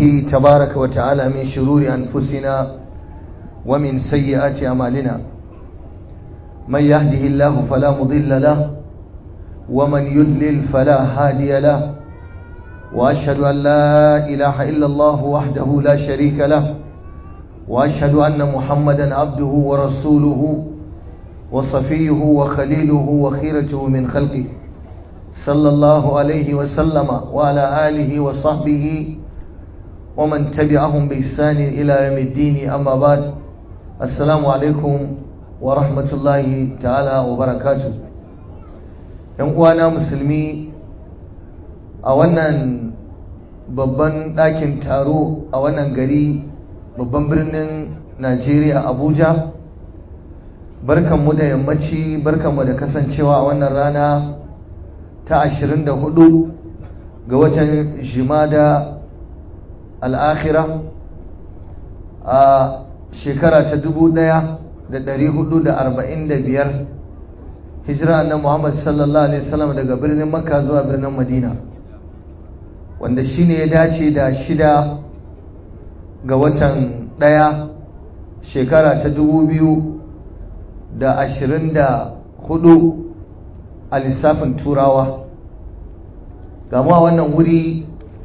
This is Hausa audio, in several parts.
به تبارك وتعالى من شرور أنفسنا ومن سيئات أعمالنا من يهده الله فلا مضل له ومن يضلل فلا هادي له وأشهد أن لا إله إلا الله وحده لا شريك له وأشهد أن محمدا عبده ورسوله وصفيه وخليله وخيرته من خلقه صلى الله عليه وسلم وعلى آله وصحبه ومن تبعهم بإحسان إلى يوم الدين أما بعد السلام عليكم ورحمة الله تعالى وبركاته uwana musulmi a wannan babban ɗakin taro a wannan gari babban birnin najeriya abuja barkanmu da yammaci barkanmu da kasancewa a wannan rana ta 24 ga watan jimada al'akhira a shekara ta 1445 hijira annan muhammad sallallahu alaihi wasallam daga birnin makka zuwa birnin madina wanda shine ya dace da shida ga watan ɗaya shekara ta 2024 a lissafin turawa gama wannan wuri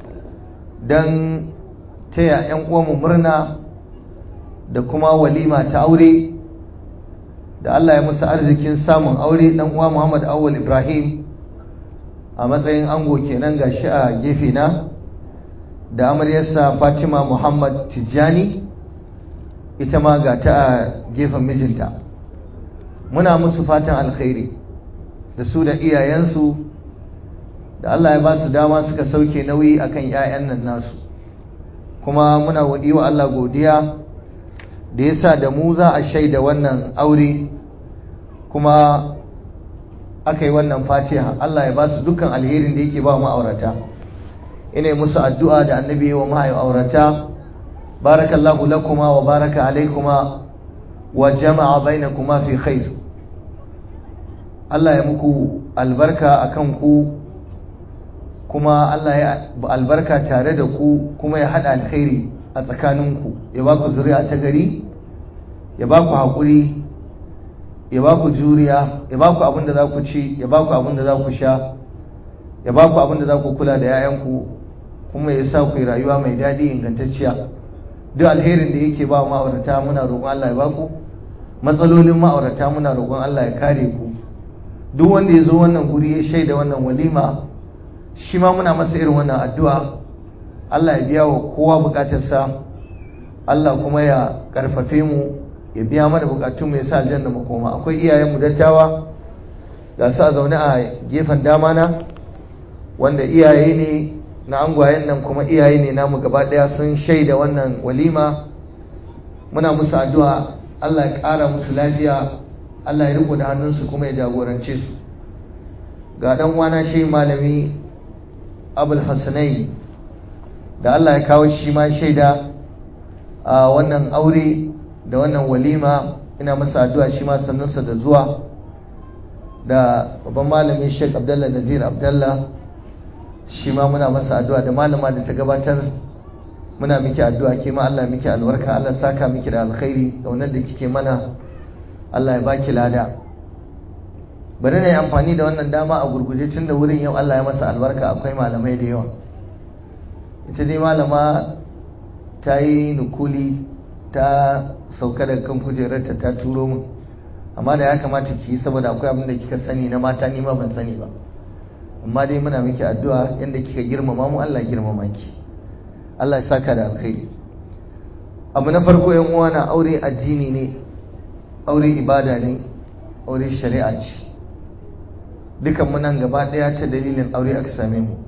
don taya 'yan uwanmu murna da kuma walima ta aure da Allah ya musu arzikin samun aure dan uwa Muhammad Awwal Ibrahim a matsayin ango kenan gashi a gefe na da amaryarsa Fatima Muhammad Tijjani ita ma ga ta a gefen mijinta muna musu fatan alkhairi da su da iyayensu da Allah ya ba su dama suka sauke nauyi akan 'ya'yan nan nasu kuma muna yi wa Allah godiya da ya sa da mu za a shaida wannan aure kuma aka yi wannan fatiha Allah ya ba su dukkan alherin da yake ba ma'aurata ina musu addu'a da annabi wa ma'aurata barakallahu lakuma wa baraka alaikuma wa jama'a bainakuma fi khair Allah ya muku albarka akan ku kuma Allah ya albarka tare da ku kuma ya haɗa alkhairi a tsakaninku ya ba ku zuri'a ta gari ya ba ku haƙuri ya ba ku juriya ya ba ku abin da za ku ci ya ba ku abin da za ku sha ya ba ku abin da za ku kula da 'ya'yanku kuma ya sa ku yi rayuwa mai daɗi ingantacciya duk alherin da yake ba ma'aurata muna roƙon Allah ya ba ku matsalolin ma'aurata muna roƙon Allah ya kare ku duk wanda ya zo wannan guri ya shaida wannan walima shi ma muna masa irin wannan addu'a Allah ya biya wa kowa bukatarsa Allah kuma ya karfafe mu ya biya mana bukatun mu ya sa aljanna makoma akwai iyayen mu dattawa ga su a zaune a gefen dama na wanda iyaye ne na angwayen nan kuma iyaye ne namu gaba daya sun shaida wannan walima muna musu addu'a Allah ya kara musu lafiya Allah ya riko da hannunsu kuma ya jagorance su ga dan wana shi malami abul hasanai da Allah ya kawo shi ma shaida a wannan aure da wannan walima ina masa addu'a shi ma sannunsa da zuwa da babban malamin Sheikh Abdullah Nazir Abdullah shi ma muna masa addu'a da malama da ta gabatar muna miki addu'a ke ma Allah miki albarka Allah saka miki da alkhairi da wannan da kike mana Allah ya baki lada bari na yi amfani da wannan dama a gurguje tun da wurin yau Allah ya masa albarka akwai malamai da yawa ita dai malama ta yi nukuli ta sauka daga kan kujerarta ta turo min amma da ya kamata ki yi saboda akwai abin da kika sani na mata nima ban sani ba amma dai muna miki addu'a yadda kika girmama mu Allah girmama ki Allah ya saka da alkhairi abu na farko yan uwa na aure addini ne aure ibada ne aure shari'a ce dukan mu nan gaba daya ta dalilin aure aka same mu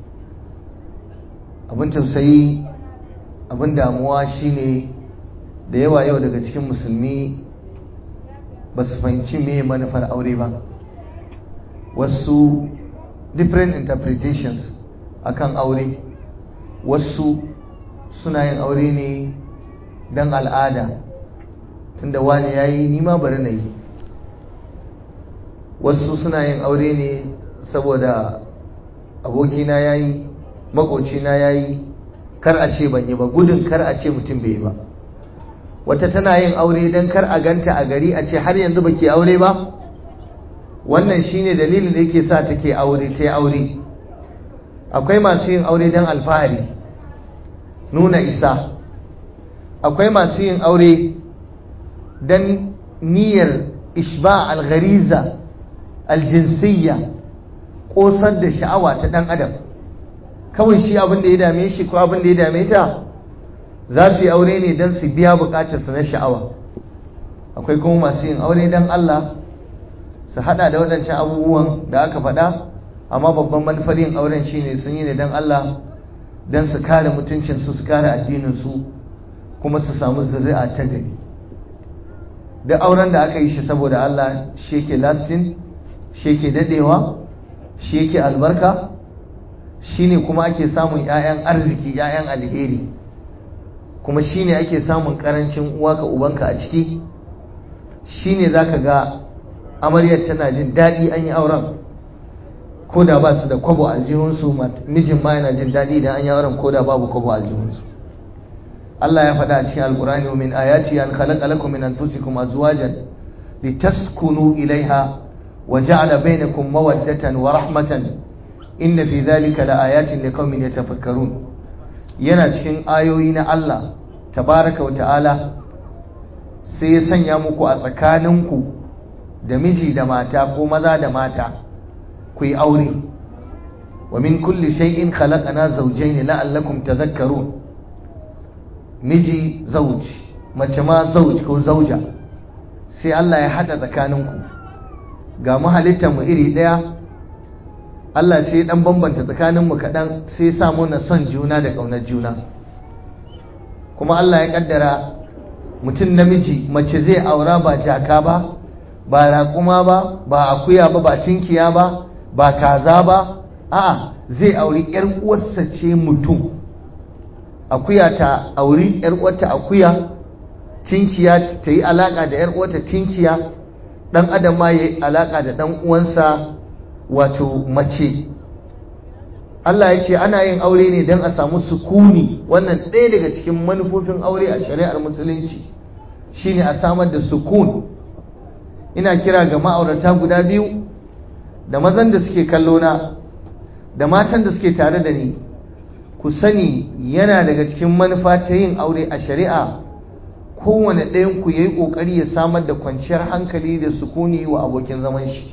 abin tausayi abin damuwa shine da yawa yau daga cikin musulmi ba su fahimci me manufar aure ba wasu different interpretations akan aure wasu suna yin aure ne don al'ada tunda wani ya yi nima bari na yi wasu suna yin aure ne saboda abokina ya yi makocina ya yi kar a ce ban yi ba gudun kar a ce mutum bai yi ba wata tana yin aure don kar a ganta a gari a ce har yanzu ba ke aure ba wannan shine dalilin da yake sa take aure ta yi aure akwai masu yin aure don alfahari nuna isa akwai masu yin aure don niyyar ishba alghariza aljinsiyya ƙosar da sha'awa ta ɗan adam kawai shi abin da ya dame shi ko abin da ya dame ta za su yi aure ne don su biya bukatarsu na sha'awa akwai kuma masu yin aure don Allah su hada da waɗancan abubuwan da aka faɗa amma babban manufar yin auren shine sun yi ne don Allah don su kare mutuncinsu su kare addininsu kuma su samu zuri'a ta gari duk auren da aka yi shi saboda Allah shi yake lasting shi yake dadewa shi yake albarka shine kuma ake samun 'ya'yan arziki 'ya'yan alheri kuma shine ake samun karancin uwa ka ubanka a ciki shine zaka ga amaryar tana jin daɗi an yi auren ko da ba su da kwabo aljihunsu mijin ma yana jin daɗi da an yi auren ko da babu kwabo aljihunsu Allah ya faɗa a cikin alkurani wa min ayati an khalaqa lakum min anfusikum azwajan litaskunu ilaiha wa ja'ala bainakum mawaddatan wa rahmatan inna fi dhalika laayatin liqaumin yatafakkarun yana cikin ayoyi na Allah tabaraka wa ta'ala sai ya sanya muku a tsakaninku da miji da mata ko maza da mata ku yi aure wa min kulli shay'in khalaqana zawjayn la'allakum tadhakkarun miji zauj mace ma zauj ko zauja sai Allah ya hada tsakaninku ga mu halittar mu iri daya Allah sai dan bambanta tsakaninmu kaɗan sai sa muna son juna da ƙaunar juna kuma Allah ya kaddara mutum namiji mace zai aura ba jaka ba ba raƙuma ba ba akuya ba ba tinkiya ba ba kaza ba a'a zai auri ƴar uwarsa ce mutum akuya ta auri ƴar uwarta akuya tinkiya ta yi alaka da ƴar uwarta tinkiya dan adam ma yayi alaka da dan uwansa wato mace Allah ya ce ana yin aure ne don a samu sukuni wannan ɗaya daga cikin manufofin aure a shari'ar musulunci shine a samar da sukun ina kira ga ma'aurata guda biyu da mazan da suke kallo na da matan da suke tare da ni ku sani yana daga cikin manufa ta yin aure a shari'a kowane ɗayan ku yayi ƙoƙari ya samar da kwanciyar hankali da sukuni wa abokin zaman shi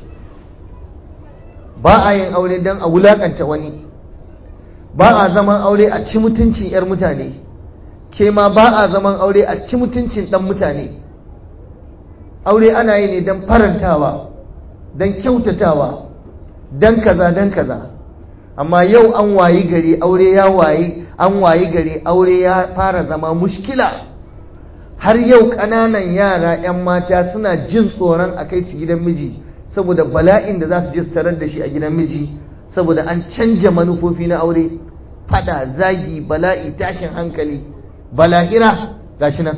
ba a yin aure don a wulakanta wani ba a zaman aure a ci mutuncin 'yar mutane ke ma ba a zaman aure a ci mutuncin ɗan mutane aure ana yi ne don farantawa don kyautatawa don kaza don kaza amma yau an wayi gari aure ya wayi an wayi gari aure ya fara zama mushkila har yau ƙananan yara 'yan mata suna jin tsoron a kai su gidan miji saboda bala'in da za su je su tarar da shi a gidan miji saboda an canja manufofi na aure fada zagi bala'i tashin hankali bala'ira gashi nan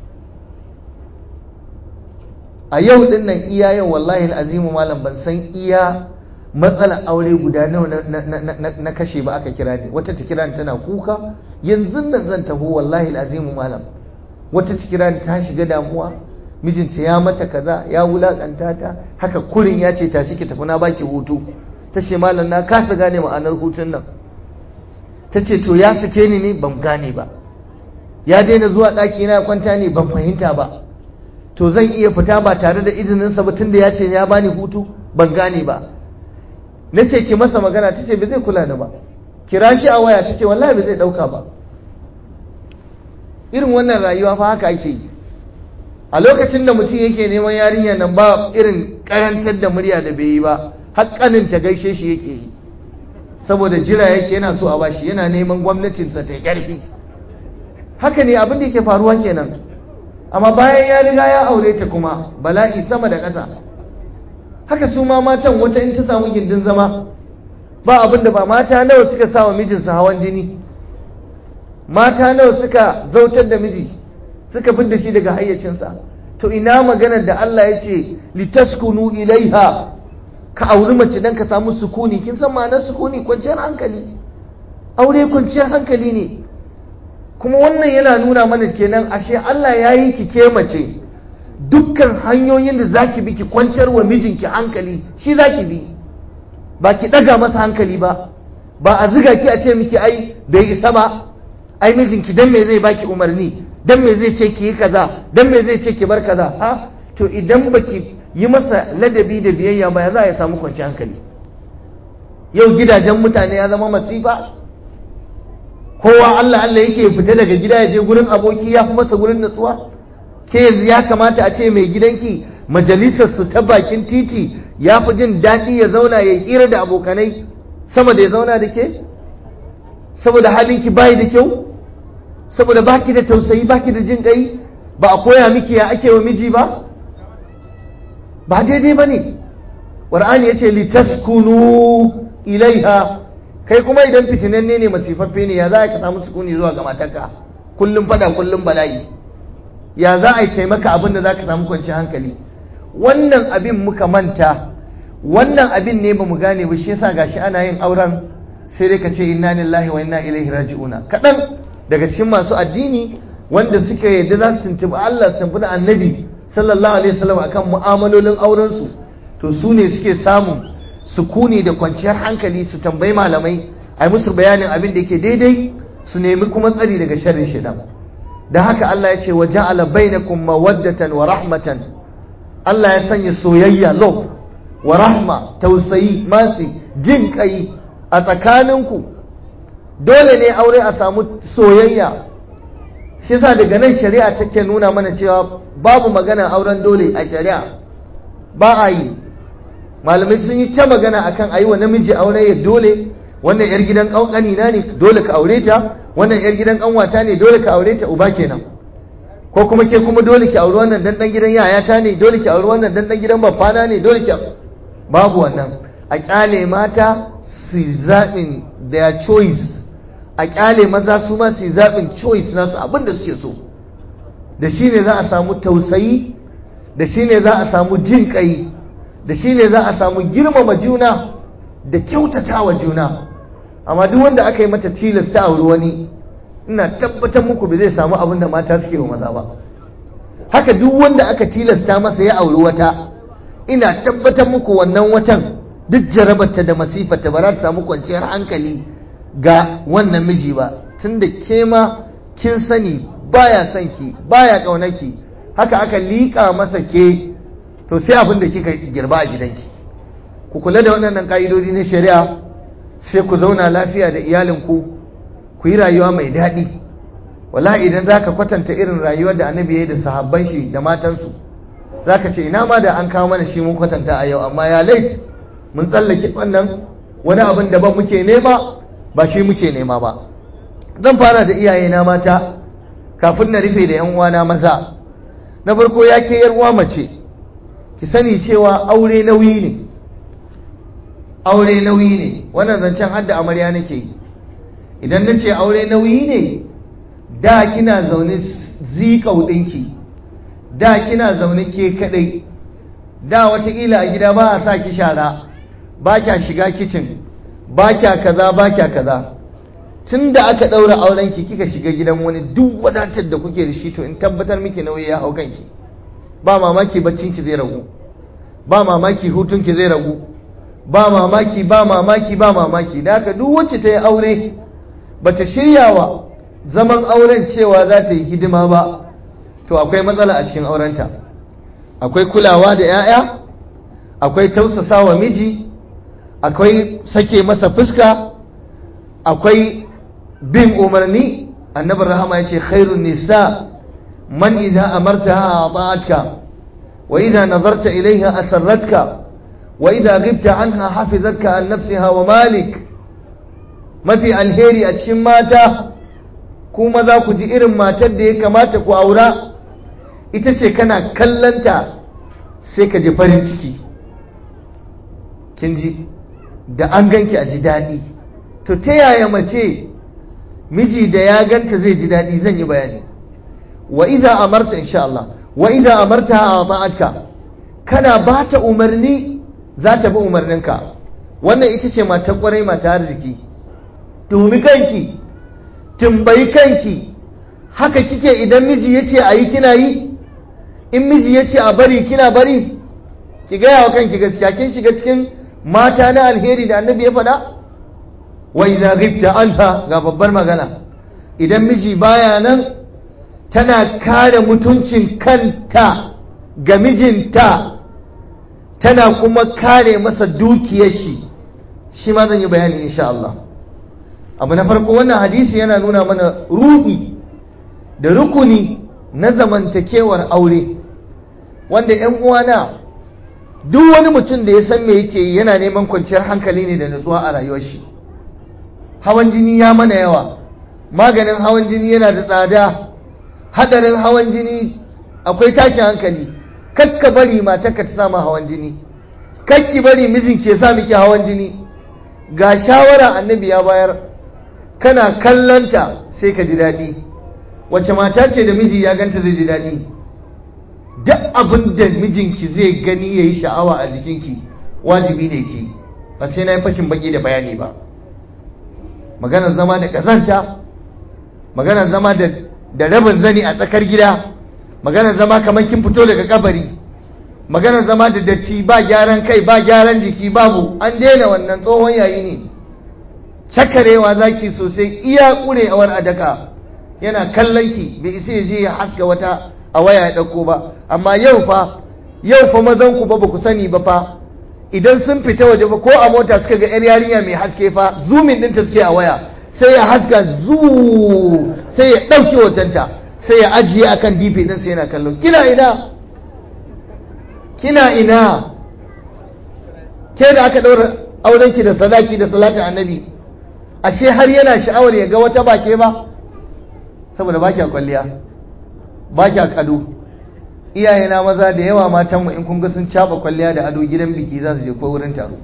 a yau din nan iya yau wallahi azimu malam ban san iya matsalar aure guda nawa na kashe ba aka kira ni wata ta kira ni tana kuka yanzu nan zan taho wallahi azimu malam wata ta kira ni ta shiga damuwa mijinta ya mata kaza ya wulakanta ta haka kurin ya ce tashi ki tafi na baki hutu ta ce malam na kasa gane ma'anar hutun nan ta ce to ya sake ni ne ban gane ba ya daina zuwa ɗaki na kwanta ne ban fahimta ba to zan iya fita ba tare da izininsa ba tunda ya ce ya bani hutu ban gane ba na ce ki masa magana ta ce bai zai kula da ba kira shi a waya ta ce wallahi bai zai ɗauka ba irin wannan rayuwa fa haka ake yi a lokacin da mutum yake neman yarinya nan ba irin karantar da murya da bai yi ba haƙƙanin ta gaishe shi yake yi saboda jira yake yana so a bashi yana neman gwamnatinsa ta ƙarfi haka ne abin da yake faruwa kenan amma bayan ya riga ya aure ta kuma bala'i sama da ƙasa haka su ma matan wata in ta samu gindin zama ba abin da ba mata nawa suka sa wa mijinsu hawan jini mata nawa suka zautar da miji suka da shi daga hayyacinsa to ina maganar da Allah ya ce litaskunu ilaiha ka auri mace dan ka samu sukuni kin san ma'anar sukuni kwanciyar hankali aure kwanciyar hankali ne kuma wannan yana nuna mana kenan ashe Allah ya yi ki ke mace dukkan hanyoyin da za ki bi ki kwantar wa mijinki hankali shi za ki bi ba ki ɗaga masa hankali ba ba a ziga ki a ce miki ai bai isa ba ai mijinki dan me zai baki umarni dan me zai ce ki yi kaza dan me zai ce ki bar kaza ha to idan baki yi masa ladabi da biyayya ba ya za a samu kwanci hankali yau gidajen mutane ya zama masifa kowa Allah Allah yake fita daga gida ya je gurin aboki ya fi masa gurin natsuwa ke yanzu ya kamata a ce mai gidanki majalisar su ta bakin titi ya fi jin daɗi ya zauna ya hira da abokanai sama da ya zauna da ke saboda halinki bayi da kyau saboda baki da tausayi baki da jin ƙai ba a koya miki ya ake wa miji ba ba daidai ba ne ƙwar'ani ya ce litaskunu ilaiha kai kuma idan fitinanne ne masifaffe ne ya za ka samu sukuni zuwa ga matarka kullum fada kullum bala'i ya za a yi taimaka abin da za ka samu kwanci hankali wannan abin muka manta wannan abin ne ba mu gane ba shi yasa gashi ana yin auren sai dai ka ce inna lillahi wa inna ilaihi raji'una kaɗan daga cikin masu addini wanda suka yadda za su tuntuɓi Allah su tuntuɓi annabi sallallahu alaihi wasallam akan mu'amalolin auren su to su ne suke samun sukuni da kwanciyar hankali su tambayi malamai a yi musu bayanin abin da yake daidai su nemi kuma tsari daga sharrin shaitan da haka Allah ya ce wa ja'ala bainakum mawaddatan wa rahmatan Allah ya sanya soyayya love wa rahma tausayi masi jin kai a tsakaninku dole ne aure a samu soyayya shi yasa daga nan shari'a take nuna mana cewa babu magana auren dole a shari'a ba a yi malamai sun yi ta magana akan ayi wa namiji aure ya dole wannan yar gidan kankani na ne dole ka aure ta wannan yar gidan kanwata ne dole ka aure ta uba kenan ko kuma ke kuma dole ki aure wannan dan dan gidan yayata ne dole ki aure wannan dan dan gidan babbana ne dole ki babu wannan a kyale mata su zaɓin their choice a kyale maza su ma su zaɓin choice nasu abin da suke so da shi ne za a samu tausayi da shi ne za a samu jin ƙai da shi ne za a samu girmama juna da kyautata wa juna amma duk wanda aka yi mata tilasta a wani ina tabbatar muku ba zai samu abin da mata suke wa maza ba haka duk wanda aka tilasta masa ya auri wata ina tabbatar muku wannan watan duk jarabarta da masifarta ba za ta samu kwanciyar hankali ga wannan miji ba tunda ke ma kin sani baya son ki baya ƙaunaki haka aka liƙa masa ke to sai abin da kika girba a gidanki ku kula da waɗannan ƙa'idodi na shari'a sai ku zauna lafiya da iyalinku ku yi rayuwa mai daɗi wallahi idan za ka kwatanta irin rayuwar da annabi ya yi da sahabban shi da matansu za ka ce ina ma da an kawo mana shi mun kwatanta a yau amma ya lait mun tsallake wannan wani abin daban muke nema ba shi muke nema ba zan fara da iyayena mata kafin na rufe da yan uwana maza na farko ya ke yar uwa mace ki sani cewa aure nauyi ne aure nauyi ne wannan zancen hadda amarya nake yi idan na ce aure nauyi ne da kina zaune zikau ɗinki da kina zaune ke kaɗai da watakila a gida ba a sa ki shara ba kya shiga kicin ba kya kaza ba kya kaza tun da aka ɗaura aurenki kika shiga gidan wani duk wadatar da kuke da shi to in tabbatar miki nauyi ya hau kanki ba mamaki baccinki zai ragu ba mamaki hutunki zai ragu ba mamaki ba mamaki ba mamaki da haka duk wacce ta yi aure ba ta shirya wa zaman auren cewa za ta yi hidima ba to akwai matsala a cikin aurenta akwai kulawa da 'ya'ya akwai tausasa wa miji akwai sake masa fuska akwai bin umarni annabi rahama ya ce khairun nisa man idza amartaha ata'atka wa idza nazarta ilayha asarratka wa idza ghibta anha hafizatka an nafsiha wa malik mafi alheri a cikin mata kuma za ku ji irin matar da ya kamata ku aura ita ce kana kallanta sai ka ji farin ciki kin ji da an ganki a ji daɗi to ta yaya mace miji da ya ganta zai ji daɗi zan yi bayani wa idza amarta insha Allah wa idza amarta a ma'atka kana ba ta umarni za ta bi umarninka wannan ita ce mata kwarai mata arziki tumi kanki tambayi kanki haka kike idan miji ya ce a yi kina yi in miji ya ce a bari kina bari ki gaya wa kanki gaskiya kin shiga cikin mata na alheri da annabi ya faɗa wa idza ghibta anha ga babbar magana idan miji baya nan tana kare mutuncin kanta ga mijinta tana kuma kare masa dukiyar shi shi ma zan yi bayani insha Allah abu na farko wannan hadisi yana nuna mana ruhi da rukuni na zamantakewar aure wanda 'yan uwana duk wani mutum da ya san me yake yana neman kwanciyar hankali ne da nutsuwa a rayuwar shi hawan jini ya mana yawa maganin hawan jini yana da tsada hadarin hawan jini akwai tashin hankali kakka bari matarka ta samu hawan jini kakki bari mijinki ya sa miki hawan jini ga shawara annabi ya bayar kana kallanta sai ka ji daɗi wace mata ce da miji ya ganta zai ji daɗi duk abin da mijinki zai gani ya yi sha'awa a jikinki wajibi ne ki ba sai na yi fashin baki da bayani ba maganar zama da ƙazanta maganar zama da rabin zani a tsakar gida maganar zama kamar kin fito daga kabari maganar zama da datti ba gyaran kai ba gyaran jiki babu an daina wannan tsohon yayi ne cakarewa zaki sosai iya kurewar adaka yana kallon ki bai isa ya je ya haska wata a waya ya dauko ba amma yau fa yau fa mazan ku ba ba ku sani ba fa idan sun fita waje ba ko a mota suka ga yar yarinya mai haske fa zumin ɗinta suke a waya sai ya haska zu sai ya ɗauke hotonta sai ya ajiye akan dp din sai yana kallo kina ina kina ina ke da aka ɗaura aurenki da sadaki da salatin annabi ashe har yana sha'awar ya ga wata bake ba saboda ba kya kwalliya ba kya kado iyayena maza da yawa matanmu in kun ga sun caba kwalliya da ado gidan biki za su je ko wurin taro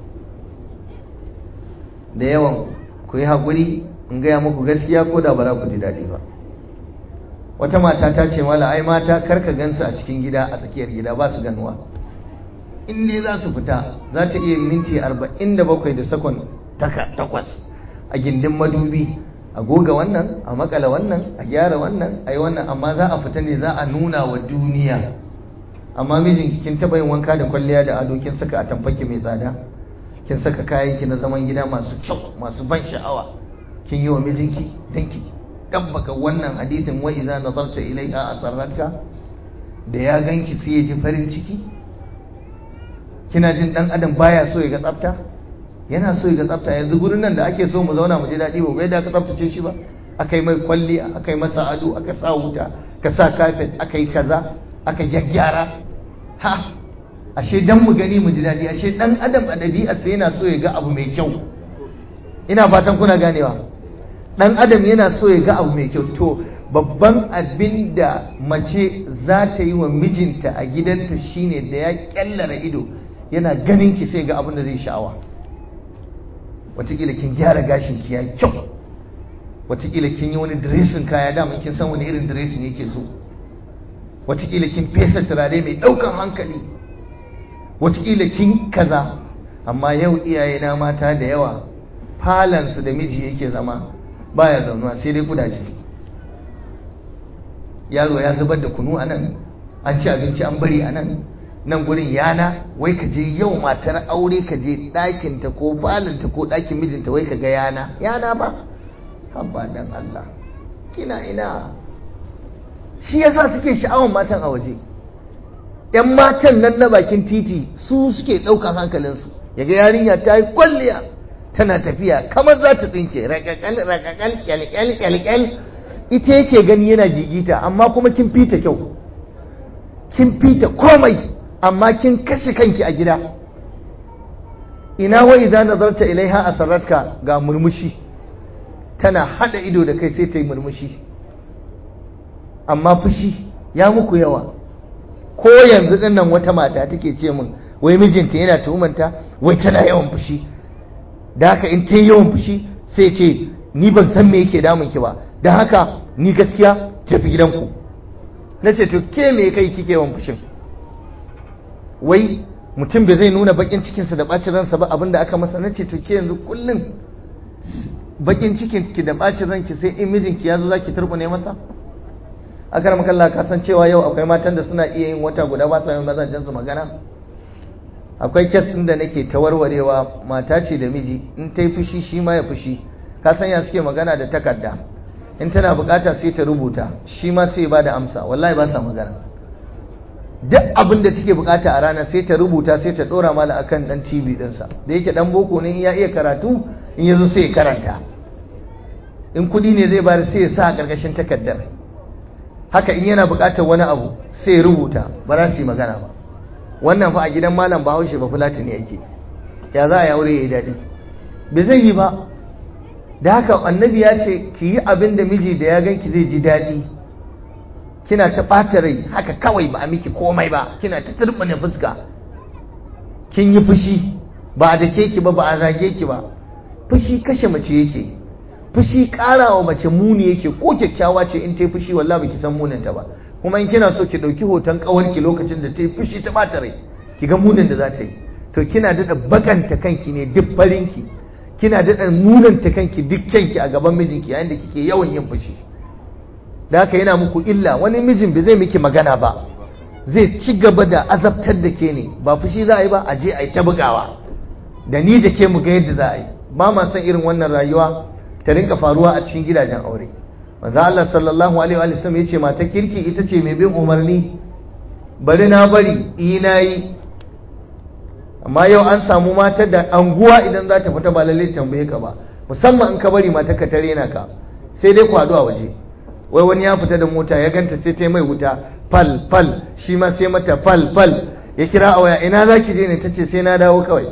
da yawan ku yi haƙuri in gaya muku gaskiya ko da ba za ku ji daɗi ba wata mata ta ce mala ai mata karka gansu a cikin gida a tsakiyar gida ba su ganuwa in dai za su fita za ta iya minti arba'in da bakwai da sakon takwas a gindin madubi a goga wannan a makala wannan a gyara wannan a yi wannan amma za a fita ne za a nuna wa duniya amma mijin kin taɓa yin wanka da kwalliya da ado kin saka a tamfaki mai tsada kin saka kayanki na zaman gida masu kyau masu ban sha'awa kin yi wa mijinki danki dabbaka wannan hadithin wa idza nazarta ilayha asarratka da ya ganki sai ya ji farin ciki kina jin dan adam baya so ya ga tsafta yana so ya ga tsafta yanzu gurin nan da ake so mu zauna mu ji daɗi ba ga yadda aka tsaftace shi ba aka yi mai kwalliya aka yi masa ado aka sa wuta ka sa kafet aka yi kaza aka gyaggyara ha ashe dan mu gani mu ji daɗi ashe dan adam a ɗabi'arsa yana so ya ga abu mai kyau ina fatan kuna ganewa dan adam yana so ya ga abu mai kyau to babban abin da mace za ta yi wa mijinta a gidanta shine da ya kyallara ido yana ganin ki sai ga abin da zai sha'awa watakila kin gyara gashin ki yayi kyau watakila kin yi wani dressing kaya daman kin san wani irin dressing yake so watakila kin fesa turare mai ɗaukan hankali watakila kin kaza amma yau iyayena mata da yawa falansu da miji yake zama baya zaunuwa sai dai kudaje yaro ya zubar da kunu a nan an ci abinci an bari a nan nan gurin yana wai ka je yau matar aure ka je ɗakinta ko falinta ko ɗakin mijinta wai ka ga yana yana ba habba dan Allah kina ina shi yasa suke sha'awan matan a waje yan matan nan na bakin titi su suke ɗaukan hankalinsu yaga yarinya ta yi kwalliya tana tafiya kamar za ta tsinke rakakal rakakal kyalkyal kyalkyal ita yake gani yana gigita amma kuma kin fita kyau kin fita komai amma kin kashe kanki a gida ina wa idza nazarta ilaiha asarratka ga murmushi tana hada ido da kai sai ta yi murmushi amma fushi ya muku yawa ko yanzu dinnan wata mata take ce min wai mijinta yana tuhumanta wai tana yawan fushi da haka in ta yi yawan fushi sai ce ni ban san me yake damun ki ba da haka ni gaskiya tafi gidanku na ce to ke me kai kike yawan fushin wai mutum bai zai nuna bakin cikinsa da bacin ransa ba abinda aka masa na ce to ke yanzu kullum bakin cikin ki da bacin ranki sai in mijinki ya zo zaki turbune masa akar makalla ka san cewa yau akwai matan da suna iya yin wata guda ba sa yin mazajen su magana akwai kes ɗin da nake ta warwarewa mata ce da miji in ta yi fushi shi ma ya fushi ka san ya suke magana da takarda in tana bukata sai ta rubuta shi ma sai ba da amsa wallahi ba sa magana duk abin da take bukata a rana sai ta rubuta sai ta dora mala akan dan TV dinsa da yake dan boko ne ya iya karatu in yazo sai ya karanta in kudi ne zai bayar sai ya sa a karkashin takardar haka in yana bukatar wani abu sai ya rubuta ba za su yi magana ba wannan fa a gidan malam bahaushe ba fulatani yake ya za a yi aure ya yi daɗi bai zai yi ba da haka annabi ya ce ki yi abin da miji da ya ganki zai ji daɗi kina ta ɓata rai haka kawai ba a miki komai ba kina ta turɓane fuska kin yi fushi ba a dake ki ba ba a zage ki ba fushi kashe mace yake fushi ƙara wa mace muni yake ko kyakkyawa ce in ta yi fushi wallah ba ki san muninta ba kuma in kina so ki ɗauki hoton ƙawarki lokacin da ta yi fushi ta ɓata rai ki ga munin da za ta yi to kina daɗa bakanta kanki ne duk farinki kina daɗa munanta kanki duk kyanki a gaban mijinki yayin da kike yawan yin fushi da haka yana muku illa wani mijin bai zai miki magana ba zai ci gaba da azabtar da ke ne ba fushi za a yi ba a je a yi ta bugawa da ni da ke mu ga yadda za a yi ba ma san irin wannan rayuwa ta rinka faruwa a cikin gidajen aure manzo Allah sallallahu alaihi wa sallam yace mata kirki ita ce mai bin umarni bari na bari ina yi amma yau an samu matar da anguwa idan za ta fita ba lalle tambaye ka ba musamman in ka bari matar ka tare na ka sai dai kwado a waje wai wani ya fita da mota ya ganta sai ta mai wuta fal fal shi ma sai mata fal fal ya kira a waya ina za ki je ne ta ce sai na dawo kawai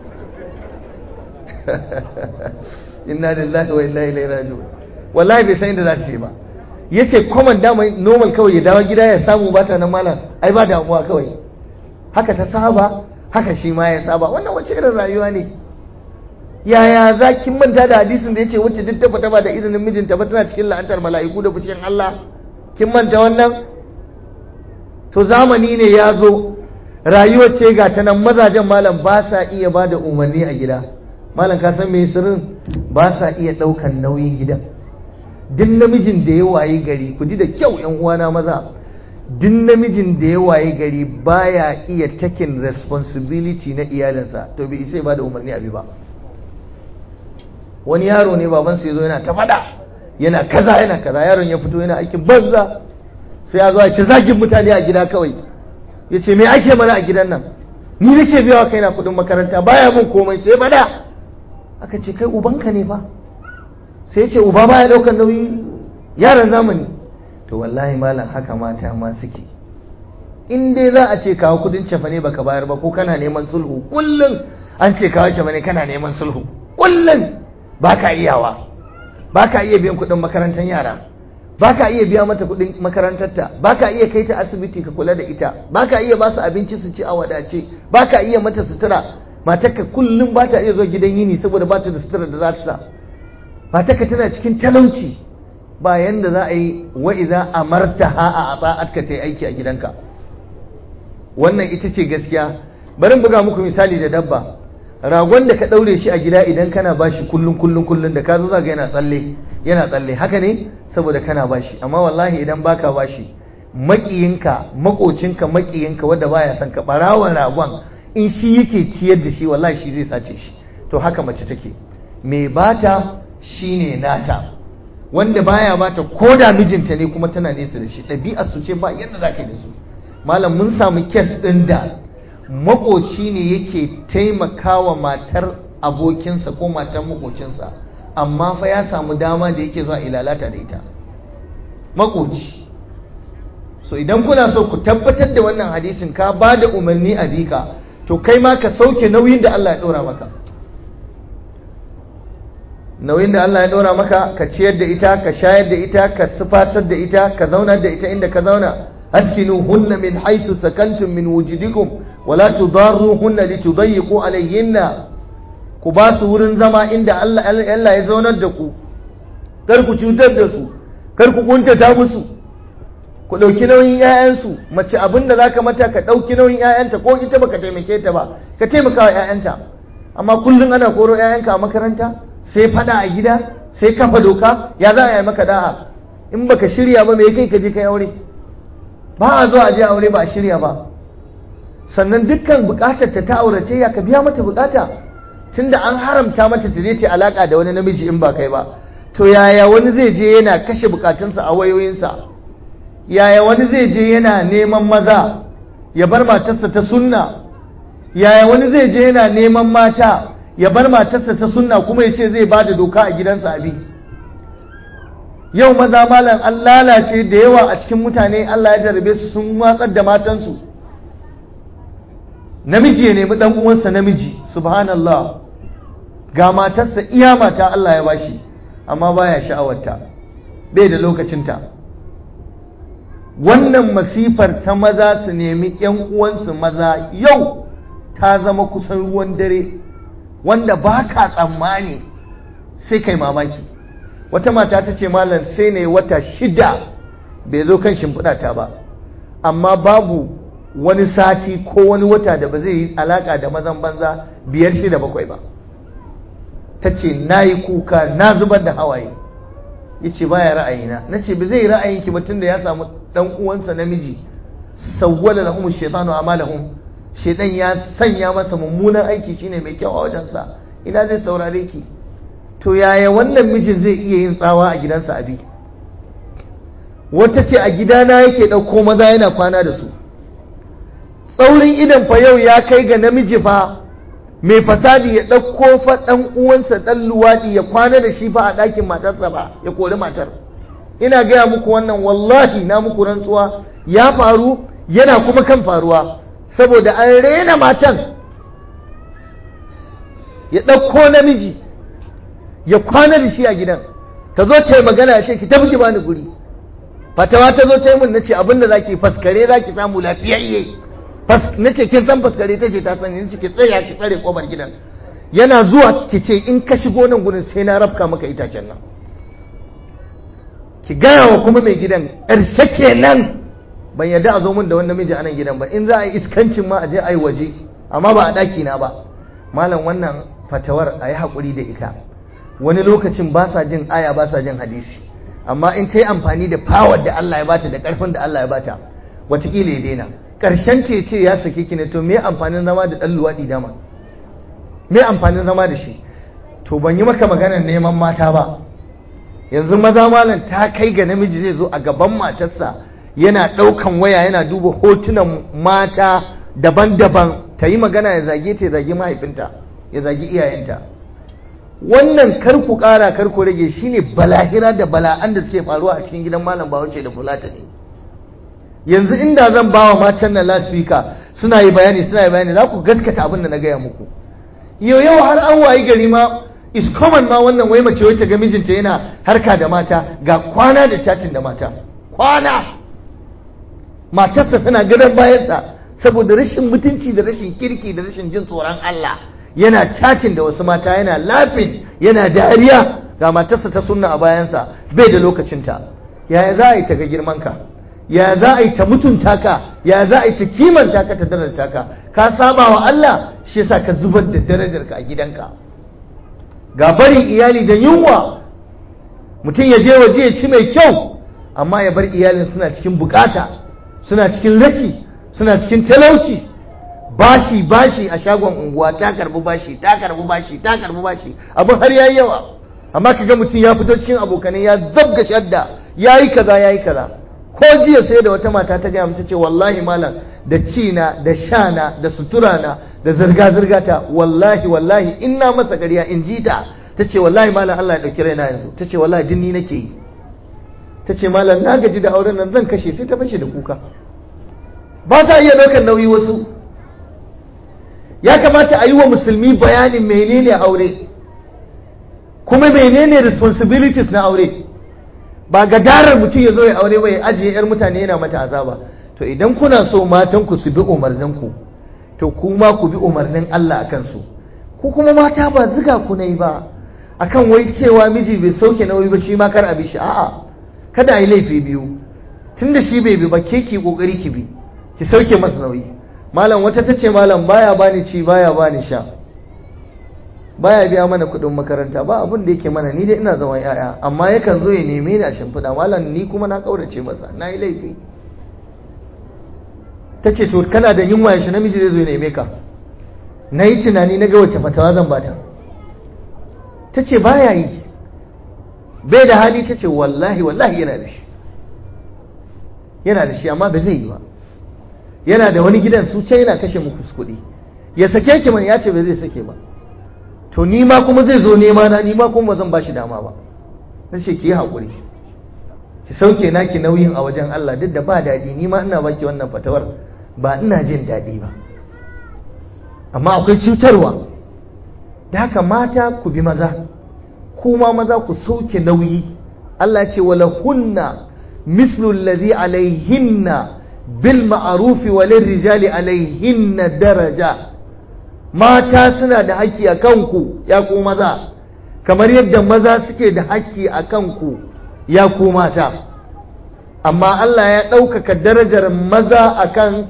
inna lillahi wa inna ilaihi raji'un wallahi bai san inda za ta ce ba yace common dama normal kawai ya dawo gida ya samu ba ta nan malam ai ba damuwa kawai haka ta saba haka shi ma ya saba wannan wace irin rayuwa ne yaya za kin manta da hadisin da yace wacce duk ta fita ba da izinin mijinta ba tana cikin la'antar mala'iku da fushin Allah kin manta wannan to zamani ne ya zo rayuwar ce ga ta nan mazajen malam ba sa iya ba da umarni a gida malam ka san me sirrin ba sa iya ɗaukan nauyin gidan duk namijin da ya waye gari ku ji da kyau yan uwana maza duk namijin da ya waye gari baya iya taking responsibility na iyalinsa to bai isa ba da umarni abi ba wani yaro ne baban ya zo yana ta fada yana kaza yana kaza yaron ya fito yana aikin banza sai ya zo ya ce zagin mutane a gida kawai ya ce me ake mana a gidan nan ni nake biya wa kaina kudin makaranta baya mun komai sai fada aka ce kai ubanka ne ba sai ya ce uba baya daukar nauyi yaran zamani to wallahi malam haka mata ma suke in dai za a ce kawo kudin cefa ne baka bayar ba ko kana neman sulhu kullum an ce kawo cefa ne kana neman sulhu kullum baka iyawa baka iya biyan kudin makarantar yara baka iya biya mata kudin makarantarta baka iya kai ta asibiti ka kula da ita baka iya ba su abinci su ci a wadace baka iya mata sutura matarka kullum ba ta iya zuwa gidan yini saboda ba ta da sutura da za ta sa matarka tana cikin talauci ba yanda za a yi wa idza amartaha a ata'atka ta yi aiki a gidanka wannan ita ce gaskiya bari buga muku misali da dabba ragon da ka daure shi a gida idan kana bashi kullun kullun kullun da ka zo zaga yana tsalle yana tsalle haka ne saboda kana bashi amma wallahi idan baka bashi makiyinka makocinka makiyinka wanda baya son ka barawan ragon in shi yake ciyar da shi wallahi shi zai sace shi to haka mace take mai bata shine nata wanda baya bata ko da mijinta ne kuma tana nesa da shi ɗabi'ar su ce ba yadda za ka yi da su malam mun samu kes ɗin da makoci ne yake taimakawa matar abokinsa ko matar makocinsa amma fa ya samu dama da yake zuwa ilalata da ita makoci so idan kuna so ku tabbatar da wannan hadisin ka ba da umarni a bika to kai ma ka sauke nauyin da Allah ya ɗora maka nauyin da Allah ya ɗora maka ka ciyar da ita ka shayar da ita ka sufatar da ita ka zauna da ita inda ka zauna askinu hunna min haythu sakantum min wujudikum wala tudarruhunna litudayyiqu alayhinna ku ba su wurin zama inda Allah Allah ya zaunar da ku kar ku cutar da su kar ku kuntata musu ku ɗauki nauyin 'ya'yansu mace abin da zaka mata ka ɗauki nauyin 'ya'yanta ko ita baka taimake ta ba ka taimaka wa 'ya'yanta amma kullum ana koro 'ya'yanka a makaranta sai fada a gida sai kafa doka ya za a yi maka da'a in baka shirya ba me kai ka je kai aure ba a zo a je aure ba a shirya ba sannan dukkan bukatar ta ta aurace ya ka biya mata bukata tunda an haramta mata ta je ta alaka da wani namiji in ba kai ba to yaya wani zai je yana kashe bukatunsa a wayoyinsa yaya wani zai je yana neman maza ya bar matarsa ta sunna yaya wani zai je yana neman mata ya bar matarsa ta sunna kuma ya ce zai ba da doka a gidansa abi yau maza malam an lalace da yawa a cikin mutane Allah ya jarabe su sun watsar da matansu namiji ya nemi dan uwansa namiji subhanallah ga matarsa iya mata Allah ya bashi amma baya sha'awarta bai da lokacinta wannan masifar ta maza su nemi yan uwansu maza yau ta zama kusan ruwan dare wanda ba ka tsammani sai kai mamaki wata mata ta ce malam sai ne wata shida bai zo kan shimfiɗata ba amma babu wani sati ko wani wata da ba zai yi alaka da mazan banza biyar shida bakwai ba ta ce na yi kuka na zubar da hawaye ya ce baya ra'ayina na ce ba zai ra'ayinki ba tunda ya samu dan uwansa namiji sawwala lahum shaytanu amalahum shaytan ya sanya masa mummunan aiki shine mai kyau a wajensa ina zai saurare ki to yaya wannan mijin zai iya yin tsawa a gidansa abi wata ce a gidana yake ɗauko maza yana kwana da su tsaurin idan fa yau ya kai ga namiji fa mai fasadi ya ɗauko fa ɗan uwansa ɗan luwaɗi ya kwana da shi fa a ɗakin matarsa ba ya kori matar ina gaya muku wannan wallahi na muku rantsuwa ya faru yana kuma kan faruwa saboda an rena matan ya ɗauko namiji ya kwana da shi a gidan ta zo ta yi magana ya ce ki tafi ki bani guri fatawa ta zo ta yi min na ce abinda za ki faskare za ki samu lafiyayye na ce kin san faskare ta ce ta sani ni ki tsaya ki tsare kobar gidan yana zuwa ki ce in ka shigo nan gurin sai na rafka maka itacen nan ki gaya wa kuma mai gidan ƙarshe kenan ban yarda a zo min da wani namiji a nan gidan ba in za a yi iskancin ma a je a yi waje amma ba a ɗaki na ba malam wannan fatawar a yi haƙuri da ita wani lokacin ba sa jin aya ba sa jin hadisi amma in ta yi amfani da power da Allah ya bata da ƙarfin da Allah ya bata watakila ya daina ƙarshen ce ce ya sake ki ne to me amfanin zama da ɗan luwaɗi dama me amfanin zama da shi to ban yi maka maganar neman mata ba yanzu maza malam ta kai ga namiji zai zo a gaban matarsa yana ɗaukan waya yana duba hotunan mata daban-daban ta yi magana ya zage ta ya zage mahaifinta ya zage iyayenta wannan kar ku ƙara kar ku rage shine balahira da bala'an da suke faruwa a cikin gidan malam bawace da fulata ne yanzu inda zan ba wa matan nan lasfika suna yi bayani suna yi bayani za ku gaskata abin da na gaya muku yau yau har an wayi gari ma is common ma wannan wai mace wacce ga mijinta yana harka da mata ga kwana da chatin da mata kwana matarsa tana gadon bayansa saboda rashin mutunci da rashin kirki da rashin jin tsoron Allah yana chatin da wasu mata yana lafin yana dariya ga matarsa ta sunna a bayansa bai da lokacinta yaya za a yi ta ga girmanka ya za a yi ta mutunta ka ya za a yi ta kimanta ka ta darajarta ka ka saba wa Allah shi yasa ka zubar da darajarka a gidanka ga barin iyali da yunwa mutum ya je waje ya ci mai kyau amma ya bar iyalin suna cikin bukata suna cikin rashi suna cikin talauci bashi bashi a shagon unguwa ta karbi bashi ta karbi bashi ta karbi bashi abin har yayi yawa amma kaga mutum ya fito cikin abokanai ya zabga shadda yayi kaza yayi kaza ko jiya sai da wata mata ta gaya mata ce wallahi malam da cina da shana da suturana da zirga-zirga ta wallahi wallahi ina masa ƙarya in ji ta ta ce wallahi malam Allah ya ɗauki raina yanzu ta ce wallahi dinni nake yi ta ce malam na gaji da auren nan zan kashe sai ta fashe da kuka ba ta iya ɗaukar nauyi wasu ya kamata a yi wa musulmi bayanin menene aure kuma menene responsibilities na aure ba gadarar mutum ya zo ya aure ba ya ajiye 'yar mutane yana mata azaba to idan kuna so matanku su bi umarninku to kuma ku bi umarnin Allah akan su ku kuma mata ba ziga ku nayi ba akan wai cewa miji bai sauke nauyi ba shi ma kar a bi shi a'a kada a yi laifi biyu tunda shi bai bi ba ke ki kokari ki bi ki sauke masa nauyi malam wata ta ce malam baya bani ci baya bani sha baya biya mana kuɗin makaranta ba abin da yake mana ni dai ina zaman yaya amma yakan zo ya neme ni a shimfiɗa malam ni kuma na ƙaurace masa na yi laifi ta ce to kana da yunwa yaushe namiji zai zo ya neme ka na yi tunani na ga wace fatawa zan bata ta ce baya yi bai da hali ta ce wallahi wallahi yana da shi yana da shi amma ba zai yi ba yana da wani gidan su can yana kashe muku kuɗi ya sake ki man ya ce ba zai sake ba to ni ma kuma zai zo nema na ni ma kuma zan ba shi dama ba na ce ki yi haƙuri ki sauke naki nauyin a wajen Allah duk da ba daɗi ni ma ina baki wannan fatawar ba ina jin daɗi ba amma akwai cutarwa da haka mata ku bi maza kuma maza ku sauke nauyi Allah ce wala hunna mislu alladhi alaihinna bil ma'ruf wa lirrijali alaihinna daraja mata suna da haƙƙi a kanku ya ku maza kamar yadda maza suke da haƙƙi a kanku ya ku mata amma Allah ya ɗaukaka darajar maza akan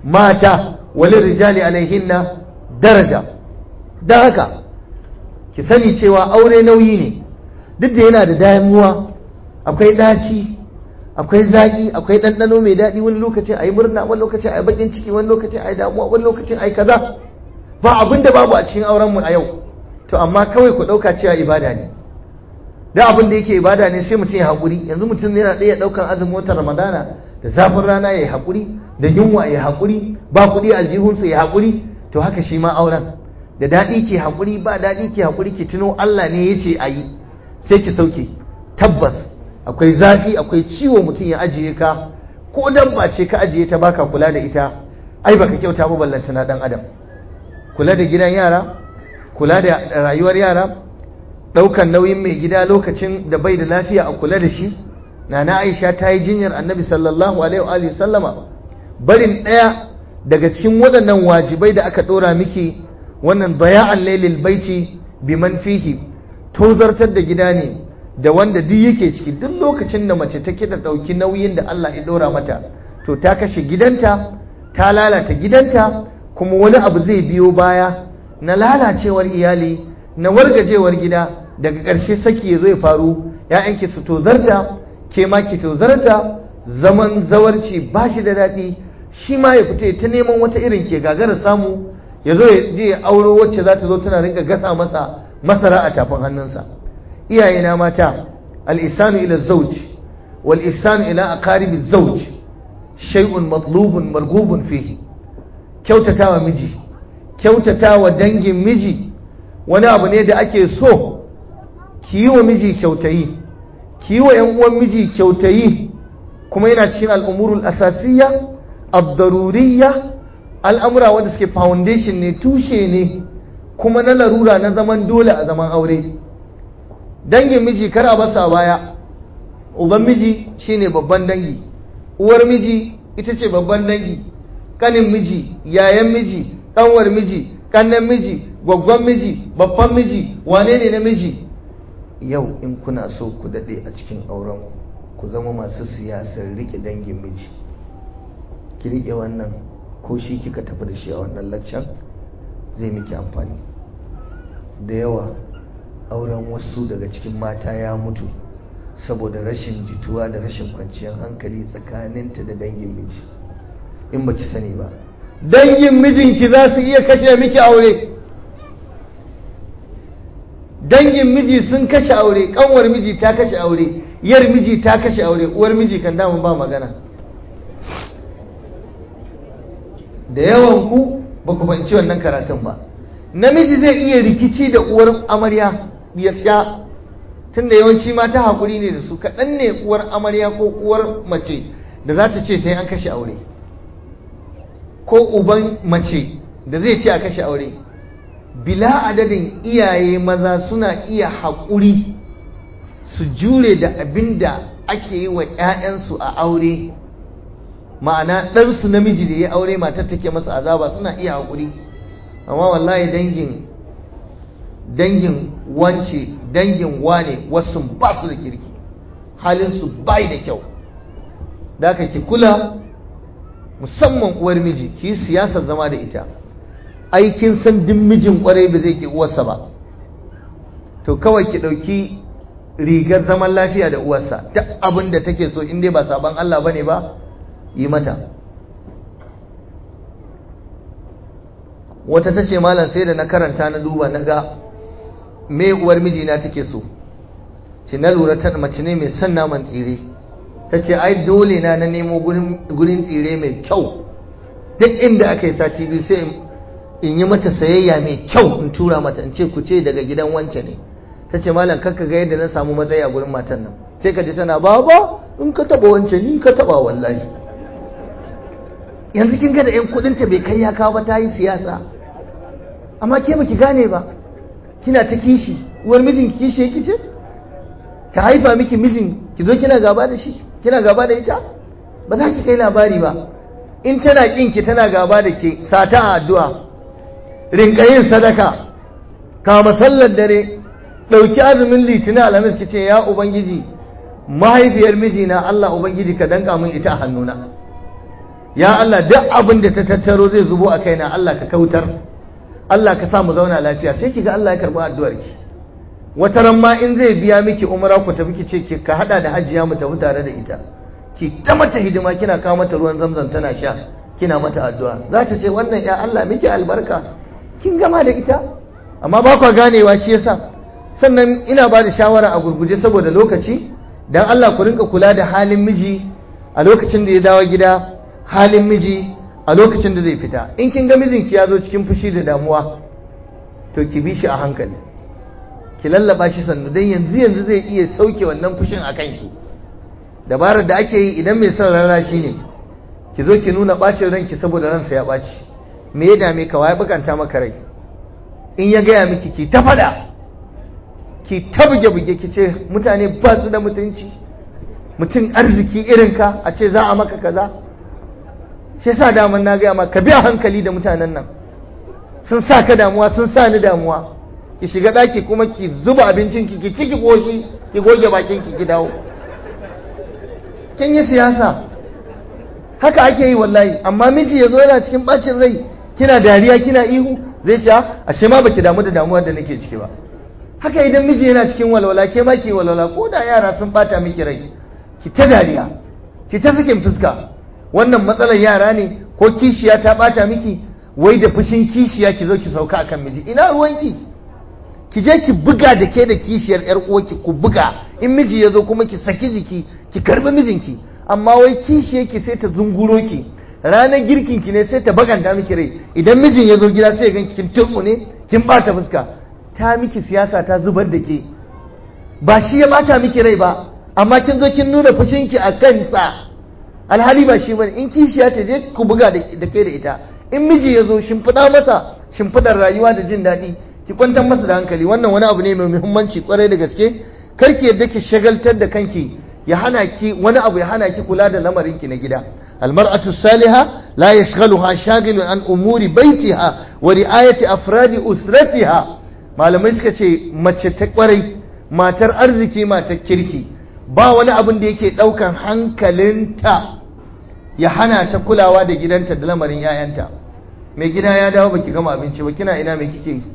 mata wa lirrijali alaihinna daraja don haka ki sani cewa aure nauyi ne duk da yana da damuwa akwai ɗaci akwai zaƙi akwai ɗanɗano mai daɗi wani lokacin a yi murna wani lokacin a yi baƙin ciki wani lokacin a yi damuwa wani lokacin a yi kaza ba abin da babu a cikin aurenmu a yau to amma kawai ku ɗauka cewa ibada ne da abin da yake ibada ne sai mutum ya haƙuri yanzu mutum yana ɗaya ɗaukan azumin watan ramadana da zafin rana ya yi haƙuri da yunwa ya haƙuri ba kuɗi aljihunsa ya haƙuri to haka shi ma auren da daɗi ke haƙuri ba daɗi ke haƙuri ke tuno Allah ne ya ce a yi sai ki sauke tabbas akwai zafi akwai ciwo mutum ya ajiye ka ko dabba ce ka ajiye ta baka kula da ita ai baka kyauta ba ballanta na dan adam kula da gidan yara kula da rayuwar yara ɗaukan nauyin mai gida lokacin da bai da lafiya a kula da shi nana Aisha ta yi jinyar Annabi sallallahu alaihi wa sallama barin ɗaya daga cikin waɗannan wajibai da aka ɗora miki wannan daya'an lailil baiti biman fihi tozartar da gida ne da wanda duk yake ciki duk lokacin da mace take da ɗauki nauyin da Allah ya ɗora mata to ta kashe gidanta ta lalata gidanta kuma wani abu zai biyo baya na lalacewar iyali na wargajewar gida daga ƙarshe saki ya zo ya faru ‘ya'yanki su tozarta ke ma ki tozarta zaman zawarci ba shi da daɗi shi ma ya fita ta neman wata irin ke gagara samu ya zo ya je ya auro wacce za ta zo tana rinka gasa masa masara a tafin hannunsa iyayena mata al-ihsanu ila zawj wal ihsanu ila aqaribi zawj shay'un matlubun marghubun fihi kyautatawa miji kyautatawa dangin miji wani abu ne da ake so ki yi wa miji kyautayi ki yi wa ‘yan uwan miji kyautayi kuma yana cikin al'umurul asasiyya abdaruriyya al'amura wanda suke foundation ne tushe ne kuma na larura na zaman dole a zaman aure dangin miji kar a basa baya uban miji shine babban dangi uwar miji ita ce babban dangi kanin miji yayan miji kanwar miji kannan miji gwaggwan miji babban miji wane ne na miji yau in kuna so ku daɗe a cikin auren ku zama masu siyasar rike dangin miji ki rike wannan ko shi kika tafi da shi a wannan laccan zai miki amfani da yawa auren wasu daga cikin mata ya mutu saboda rashin jituwa da rashin kwanciyar hankali tsakaninta da dangin miji in baki sani ba dangin mijinki za su iya kashe miki aure dangin miji sun kashe aure kanwar miji ta kashe aure yar miji ta kashe aure uwar miji kan damu ba magana da yawan ku ba ku fahimci wannan karatun ba namiji zai iya rikici da uwar amarya ya sha tunda yawanci mata hakuri ne da su kaɗan ne uwar amarya ko uwar mace da za ta ce sai an kashe aure ko uban mace da zai ce a kashe aure bila adadin iyaye maza suna iya haƙuri su jure da abin da ake yi wa 'ya'yansu a aure ma'ana ɗansu namiji da ya aure matar take masa azaba suna iya haƙuri amma wallahi dangin dangin wance dangin wane wasu ba su da kirki halinsu bai da kyau da ki kula musamman uwar miji ki siyasar zama da ita aikin san din mijin kwarai ba zai ki uwarsa ba to kawai ki ɗauki rigar zaman lafiya da uwarsa duk abin da take so in dai ba saban Allah bane ba yi mata wata ta ce malam sai da na karanta na duba na ga me uwar mijina take so ce na lura ta mace ne mai son naman tsire ta ce ai dole na na nemo gurin tsire mai kyau duk inda aka yi sati biyu sai in yi mata sayayya mai kyau in tura mata in ce ku ce daga gidan wance ne ta ce malam kakka ga yadda na samu matsayi a gurin matan nan sai ka ji tana baba in ka taba wance ni ka taba wallahi yanzu kin ga da yan kudinta bai kai ya kawo ba ta yi siyasa amma ke baki gane ba kina ta kishi uwar mijin kishi yake ce ta haifa miki mijin ki zo kina gaba da shi kina gaba da ita ba za ki kai labari ba in tana kin ki tana gaba da ke sata a addu'a rinka yin sadaka kama sallar dare ɗauki azumin litinin alhamis ki ce ya ubangiji mahaifiyar mijina Allah ubangiji ka danka min ita a hannuna ya Allah duk abin da ta tattaro zai zubo a kaina Allah ka kautar Allah ka sa mu zauna lafiya sai ki ga Allah ya karɓi addu'ar ki wata ran ma in zai biya miki umra ku tafi ki ce ki ka hada da hajjiya mu tafi tare da ita ki ta mata hidima kina kawo mata ruwan zamzam tana sha kina mata addu'a za ta ce wannan ya Allah miki albarka kin gama da ita amma ba kwa ganewa shi yasa sannan ina ba da shawara a gurguje saboda lokaci dan Allah ku rinka kula da halin miji a lokacin da ya dawo gida halin miji a lokacin da zai fita in kin ga mijinki ya zo cikin fushi da damuwa to ki bi shi a hankali ki lallaba shi sannu dan yanzu yanzu zai iya sauke wannan fushin a kanki dabarar da ake yi idan mai son rana shi ne ki zo ki nuna bacin ranki saboda ransa ya ɓaci me ya dame ka waye bukanta maka rai in ya gaya miki ki ta fada ki ta buge-buge ki ce mutane ba su da mutunci mutum arziki irin ka a ce za a maka kaza shi sa daman na gaya ma ka biya hankali da mutanen nan sun sa ka damuwa sun sa ni damuwa ki shiga ɗaki kuma ki zuba abincin ki ki ciki koshi ki goge bakin ki ki dawo kin yi siyasa haka ake yi wallahi amma miji ya zo yana cikin bacin rai kina dariya kina ihu zai ce ashe ma baki damu da damuwar da nake ciki ba haka idan miji yana cikin walwala ke ma ki walwala ko da yara sun bata miki rai ki ta dariya ki ta sakin fuska wannan matsalar yara ne ko kishiya ta bata miki wai da fushin kishiya ki zo ki sauka akan miji ina ruwanki ki je ki buga da ke da kishiyar yar uwarki ku buga in miji ya zo kuma ki saki jiki ki karbi mijinki amma wai kishiyar ki sai ta zunguro ki ranar girkin ki ne sai ta baganta miki rai idan mijin ya zo gida sai ya ganki kin turmu ne kin bata fuska ta miki siyasa ta zubar da ke ba shi ya bata miki rai ba amma kin zo kin nuna fushinki a kansa alhali ba shi bane in kishiya ta je ku buga da ke da ita in miji ya zo shimfiɗa masa shimfiɗar rayuwa da jin daɗi ki kwantar masa da hankali wannan wani abu ne mai muhimmanci kwarai da gaske kar ki yadda ki shagaltar da kanki ya hana ki wani abu ya hana ki kula da lamarin ki na gida almar'atu salihah la yashghaluha shaghilun an umuri baitiha wa ri'ayati afradi usratiha malamai suka ce mace ta kwarai matar arziki matar kirki ba wani abin da yake daukan hankalinta ya hana ta kulawa da gidanta da lamarin 'ya'yanta mai gida ya dawo baki gama abinci ba kina ina mai kike yi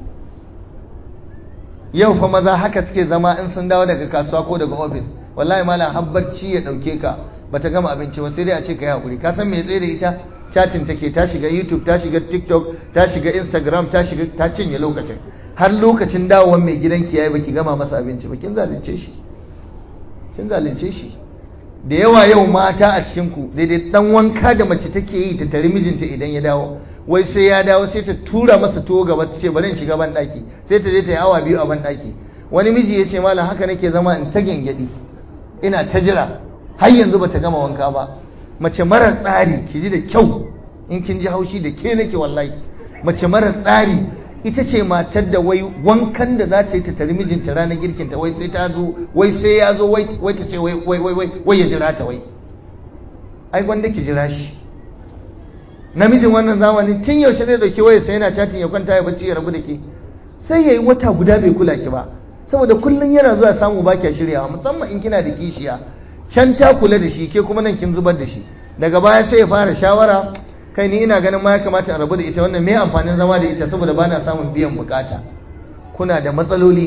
yau fa maza haka suke zama in sun dawo daga kasuwa ko daga ofis wallahi malam har barci ya dauke ka bata gama abinci ba sai dai a ce ka yi hakuri ka san me tsaye da ita chatin take ta shiga youtube ta shiga tiktok ta shiga instagram ta shiga ta cinye lokacin har lokacin dawowar mai gidanki yayi baki gama masa abinci ba kin zalunce shi kin zalunce shi da yawa yau mata a cikin ku daidai dan wanka da mace take yi ta tare mijinta idan ya dawo wai sai ya dawo sai ta tura masa tuwo gaba ta ce bari in shiga ban daki sai ta je ta yi awa biyu a ban daki wani miji ya ce malam haka nake zama in ta gyangyaɗi ina ta jira har yanzu bata gama wanka ba mace mara tsari ki ji da kyau in kin ji haushi da ke nake wallahi mace mara tsari ita ce matar da wai wankan da za ta yi ta tari mijinta ranar girkinta wai sai ta zo wai sai ya zo wai ta ce wai wai wai wai ya jira ta wai ai gwanda ki jira shi namijin wannan zamani tun yaushe zai dauki waya sai yana chatin ya kwanta ya bacci ya rabu da ke sai yayi wata guda bai kula ki ba saboda kullun yana zuwa samu ba kya shiryawa musamman in kina da kishiya can ta kula da shi ke kuma nan kin zubar da shi daga baya sai ya fara shawara kai ni ina ganin ma ya kamata a rabu da ita wannan me amfanin zama da ita saboda bana samun biyan bukata kuna da matsaloli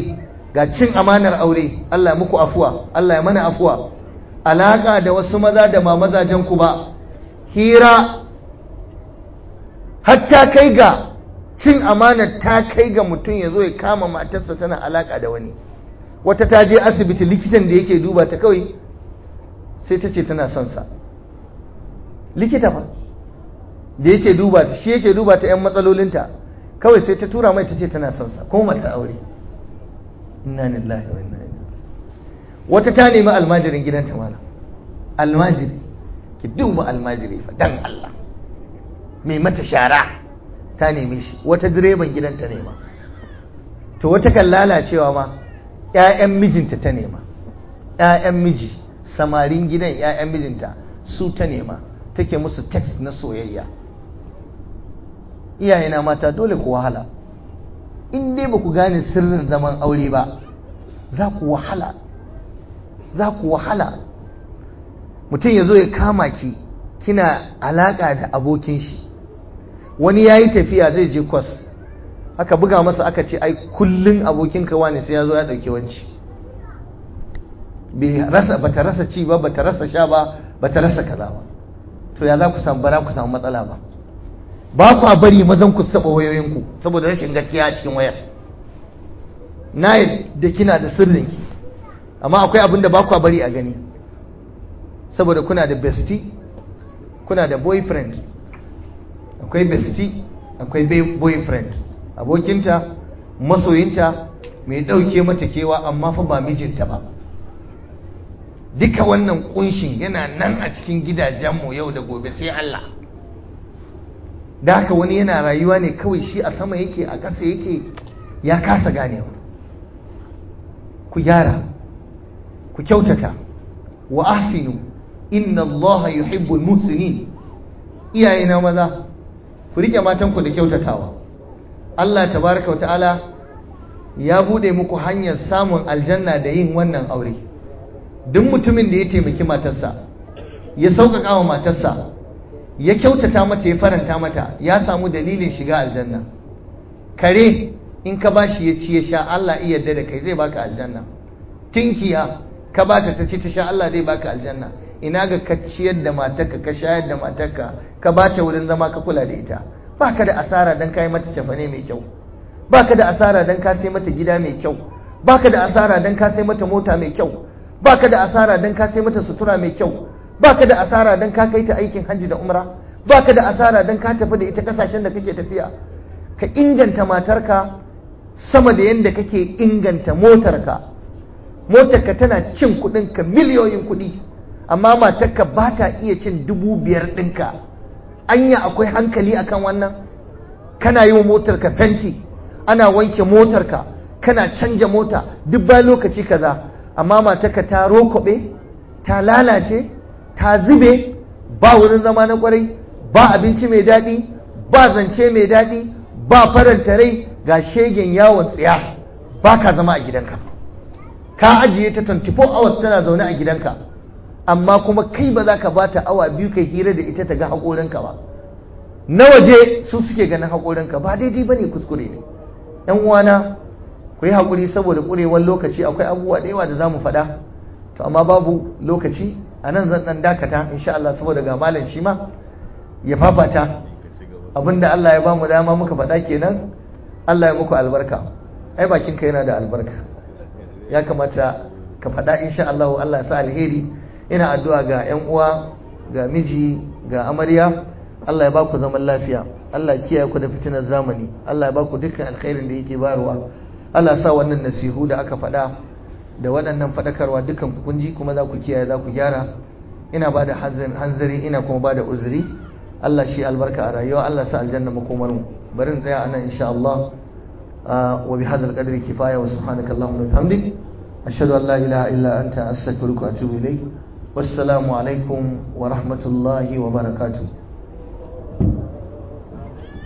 ga cin amanar aure Allah ya muku afuwa Allah ya mana afuwa alaka da wasu maza da ba mazajen ku ba hira hatta kai ga cin amanar ta kai ga mutum ya zo ya kama matarsa tana alaka da wani wata ta je asibiti likitan da yake duba ta kawai sai ta ce tana son sa likita fa da yake duba ta shi yake duba ta yan matsalolinta kawai sai ta tura mai ta ce tana son sa kuma mata aure inna lillahi wa inna ilaihi wata ta nemi almajirin gidanta malam almajiri ki duba almajiri fa dan Allah mai mata shara ta neme shi wata direban gidanta nema to wata kan lalacewa ma ƴaƴan mijinta ta nema ƴaƴan miji samarin gidan ƴaƴan mijinta su ta nema take musu text na soyayya iyayena mata dole ku wahala in dai ba ku gane sirrin zaman aure ba za ku wahala za ku wahala mutum ya zo ya kama ki kina alaƙa da abokin shi wani ya yi tafiya zai je kwas aka buga masa aka ce ai kullum abokinka wani sai ya zo ya ɗauki wanci ba ta rasa ci ba ba ta rasa sha ba ba ta rasa kaza ba to ya za ku samu bara ku samu matsala ba ba ku a bari mazan ku taɓa wayoyinku saboda rashin gaskiya a cikin wayar na da kina da sirrinki amma akwai abin da ba ku a bari a gani saboda kuna da bestie kuna da boyfriend akwai bestie akwai boyfriend abokinta masoyinta mai ɗauke mata kewa amma fa ba mijinta ba duka wannan kunshin yana nan a cikin gidajenmu yau da gobe sai Allah da haka wani yana rayuwa ne kawai shi a sama yake a ƙasa yake ya kasa ganewa ku gyara ku kyautata wa ahsinu inna Allah yuhibbul muhsinin iyaye na maza ku rike matanku da kyautatawa Allah tabaraka ta'ala ya bude muku hanyar samun aljanna da yin wannan aure duk mutumin da ya taimaki matarsa ya sauƙaƙa wa matarsa ya kyautata mata ya faranta mata ya samu dalilin shiga aljanna kare in ka bashi ya ci ya sha Allah iya yarda da kai zai baka aljanna tinkiya ka bata ta ci ta sha Allah zai baka aljanna ina ga ka ciyar da matarka ka shayar da matarka ka bata wurin zama ka kula da ita baka da asara dan kai mata cafane mai kyau baka da asara dan ka sai mata gida mai kyau baka da asara dan ka sai mata mota mai kyau baka da asara dan ka sai mata sutura mai kyau baka da asara dan ka kai ta aikin hajji da umra baka da asara dan ka tafi da ita kasashen da kake tafiya ka inganta matarka sama da yadda kake inganta motarka motarka tana cin ka miliyoyin kuɗi amma matarka ba ta iya cin dubu biyar ɗinka anya akwai hankali akan wannan kana yi wa motarka fenti ana wanke motarka kana canja mota duk bayan lokaci kaza amma matarka ta rokobe ta lalace ta zube ba wurin zama na kwarai ba abinci mai daɗi ba zance mai daɗi ba faranta rai ga shegen yawon tsiya ba ka zama a gidanka ka ajiye ta 24 hours tana zaune a gidanka amma kuma kai ba za ka ba ta awa biyu kai hira da ita ta ga haƙorinka ba na waje su suke ganin haƙorinka ba daidai ba ne kuskure ne ‘yan uwana ku yi haƙuri saboda ƙurewar lokaci akwai abubuwa da yawa da za mu faɗa to amma babu lokaci a nan zan ɗan dakata insha Allah saboda ga malam shi ma ya fafata abinda Allah ya ba mu dama muka faɗa kenan Allah ya muku albarka ai bakinka yana da albarka ya kamata ka faɗa insha Allah Allah ya sa alheri ina addu'a ga ƴan uwa ga miji ga amarya Allah ya baku zaman lafiya Allah ya kiyaye ku da fitinar zamani Allah ya baku dukkan alkhairin da yake bayarwa Allah ya sa wannan nasihu da aka faɗa da waɗannan faɗakarwa dukkan ku kunji kuma za ku kiyaye za ku gyara ina ba da hanzari ina kuma ba da uzuri Allah shi albarka a rayuwa Allah sa aljanna makomar mu bari in tsaya anan insha Allah wa bi hadzal qadri kifaya wa subhanaka allahumma wa bihamdik ashhadu an la ilaha illa anta astaghfiruka wa atubu ilayk wassalamu alaikum wa rahmatullahi wa barakatuh